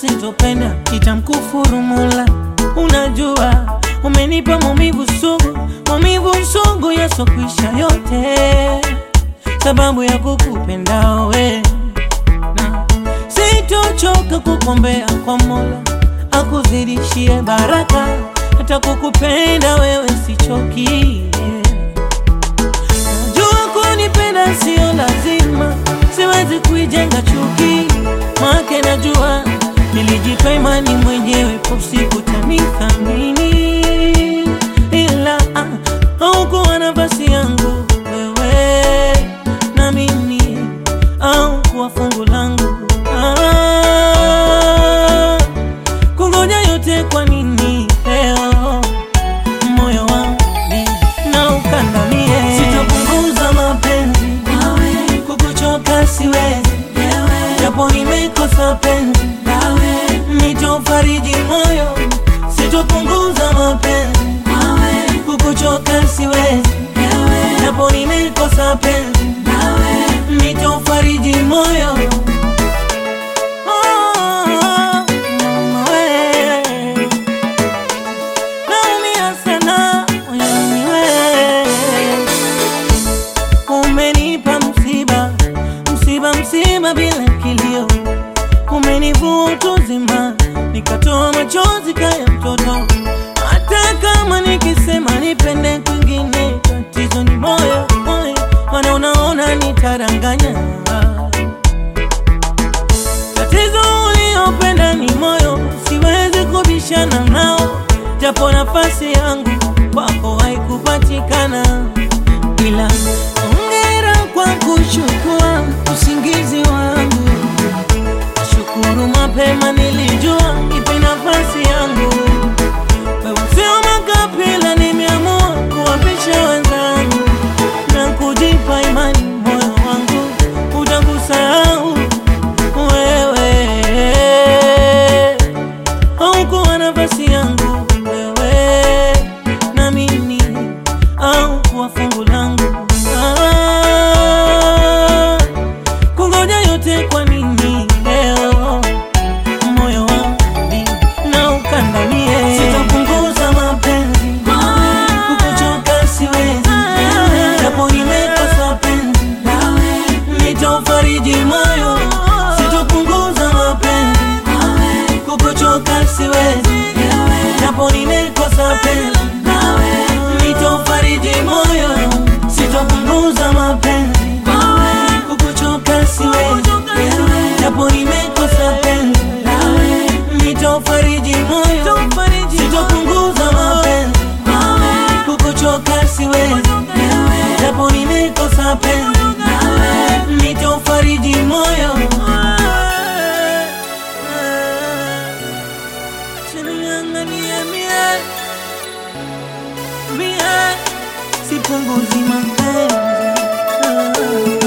sitopenda itamkufuru Mola. Unajua umenipa maumivu sugu, maumivu sugu yasokwisha yote, sababu ya kukupenda we, na sitochoka kukombea kwa Mola akuzidishie baraka, hata kukupenda wewe sichoki. Najua kunipenda sio lazima, siwezi kuijenga chuki make, najua nilijipa imani mwenyewe, usiku tanithamini, ila ah, haukuwa nafasi yangu wewe na mimi, au kuwa fungu langu ah, kungoja yote kwa nini leo moyo wangu na ukandamie, sitapunguza mapenzi kukuchoka siwezi, japo nimekosa penzi nitofariji moyo, sitopunguza mapenzi kukuchoka siwezi, japo nimekosa penzi nitofariji moyo Oh, mama we. Naumia sana moyoni we. Umenipa msiba, msiba, msiba bila kilio, umenivua utu uzima, nikatoa machozi kaya mtoto. Hata kama nikisema nipende kwingine, tatizo ni moyo, moyo, maana unaona nitaranganya. Tatizo uliopenda ni moyo, siwezi kubishana nao, japo nafasi yangu kwako haikupatikana ila ongera kwa kuchukua usingizi wangu. Shukuru mapema nilijua ipe nafasi yangu. Wewe sio makapila, nimeamua kuwapisha wenzangu na kujipa imani, moyo wangu utakusahau wewe. Haukuwa nafasi yangu wewe na mimi au kuwa fungu langu ah, kungoja yote kwa nini leo moyo wangu na ukandamie, sitapunguza mapenzi kukuchoka siwezi, japo nimekosa penzi nitofariji moyo, sitopunguza mapenzi kukuchoka siwezi, japo nimekosa penzi nitofariji moyo, sitopunguza mapenzi kukuchoka siwezi, japo nimekosa penzi nitofariji moyo, sitopunguza mapenzi kukuchoka siwezi, japo nimekosa penzi nitofariji moyo Chinianganie mie mie sipunguzi mapenzi